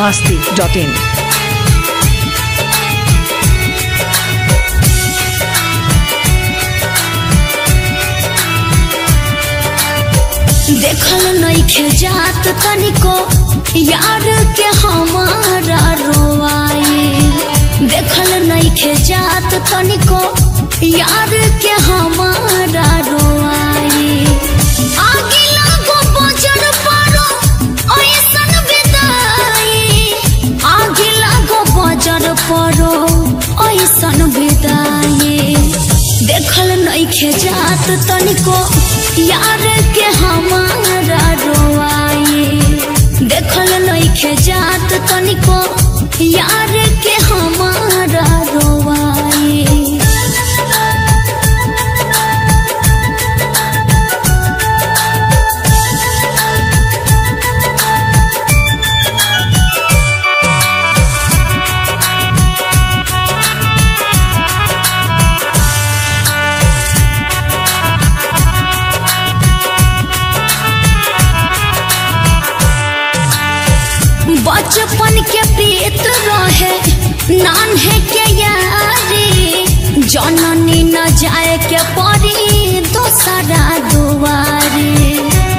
masti.in. देखल नइखे जात तनिको यार के हमारा रोवाए देखल नइखे जात तनिको यार के हमारा रोवाए आगे लागो बजर पारो ऐसन विदाई आगे लागो बजर पारो ऐसन विदाई देखल नइखे जात तनिको यार के हमारा रोआए देखल नइखे जात तनिको यार के हमारा रोआए बचपन के प्रीत रहे नान्हे के यारी जननी न जाए के पड़ी दोसरा दुआरी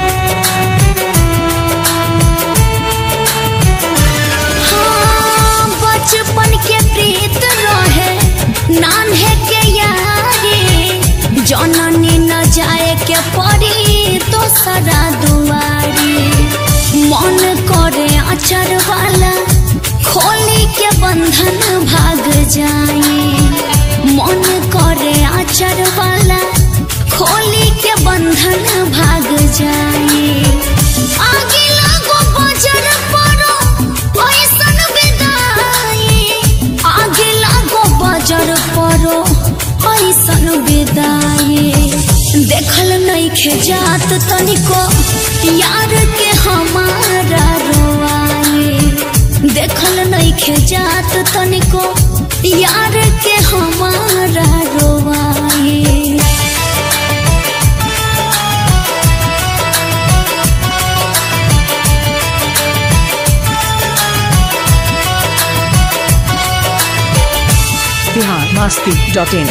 हाँ, बचपन के प्रीत रहे नान्हे के यारी जननी न जाए के पड़ी दोसरा दुआरी मन करे अचर वाला खोली के बंधन भाग जाए मन करे अचर वाला खोली के बंधन भाग जाए आगे लागो बजर पड़ो ऐसन विदाई आगे लागो बजर पड़ो ऐसन विदाई देखल नइखे जात तनिको यार के हमारा रोआए देखल नइखे जात तनिको यार के हमारा रोआए Bihar masti.in.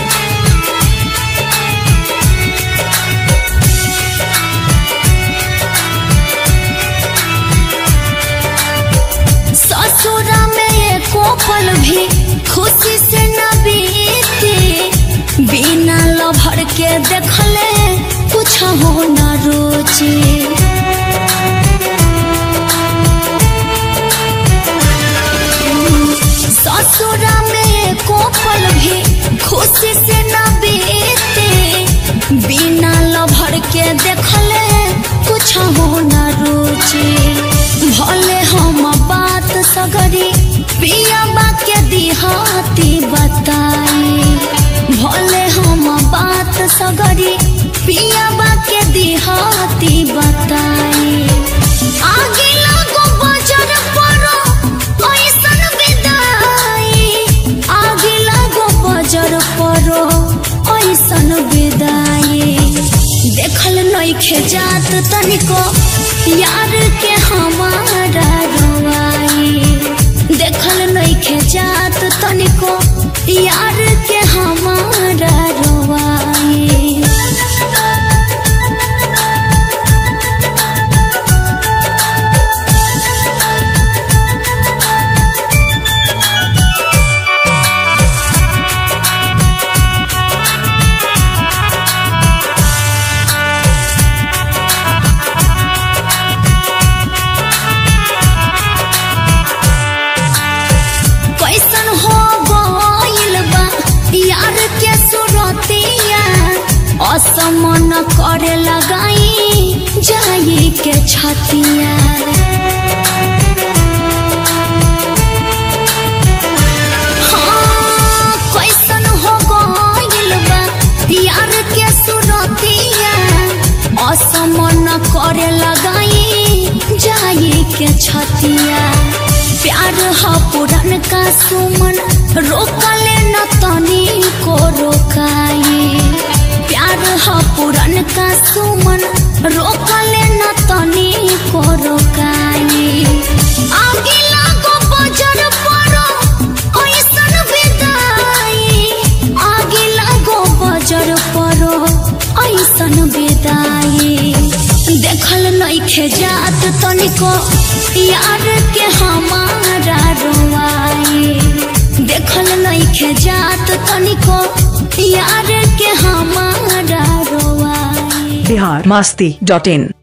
ससुरा में एको पल भी खुशी से न बीते बिना लभर के देखले कुछ हो न रोचे ससुरा में एको पल भी खुशी से न बीते बिना लभर के देखले कुछ हो न रोचे भले हम बात सगरी पिया के दिहाती बताई भले हम बात सगरी पिया के दिहाती बताई आगे लागो बजर पड़ो ऐसन विदाई आगे लागो बजर पड़ो ऐसन विदाई देखल नइखे जात तनिको यार के हमारा रोआई देखल नइखे जात तनिको यार के हमारा रोआई कैसन हो गइल बा यार के सुरतिया असमन करे लगाई जाई के छतिया हाँ, कैसन हो गइल बा यार के सुरतिया असमन करे लगाई जाई के छतिया प्यार ह पुरन का सुमन रोकले न तनी को रोकाई प्यार ह पुरन का सुमन रोकले न तनी को रोकाई आगे लागो ऐसन विदाई देखल नइखे जात तनिको यार के हमारा रोवाई देखल नइखे जात तनिको यार के हमारा रोवाई बिहार मस्ती डॉट इन